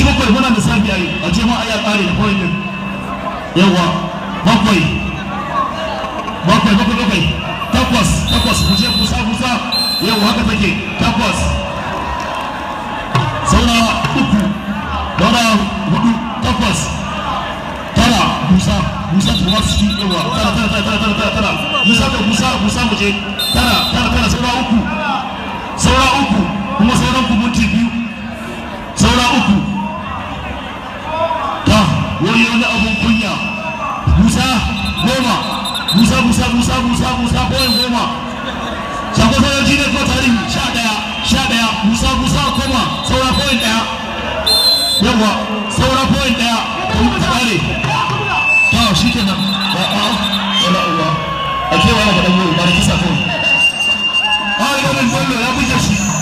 ci bakwai muna da safi a yi a ce ma a ya kare da point din yawa bakwai bakwai bakwai bakwai takwas takwas ku je kusa kusa yawa haka take takwas saura uku saura hudu takwas tara musa musa ta kuma su yawa tara tara tara tara tara tara tara musa ta musa musa mu je tara tara tara saura uku saura uku kuma sauran ku minti biyu saura uku ta wani wani abun kunya musa goma musa musa musa musa musa boyin goma shakwa sojoji ne ko tarihi sha daya sha daya musa musa koma saura boyin daya yawa saura boyin daya ta kare ta shi kenan a a wala uwa a kewa ga dan yau ba da kisa kawai a ga min bollo ya buge shi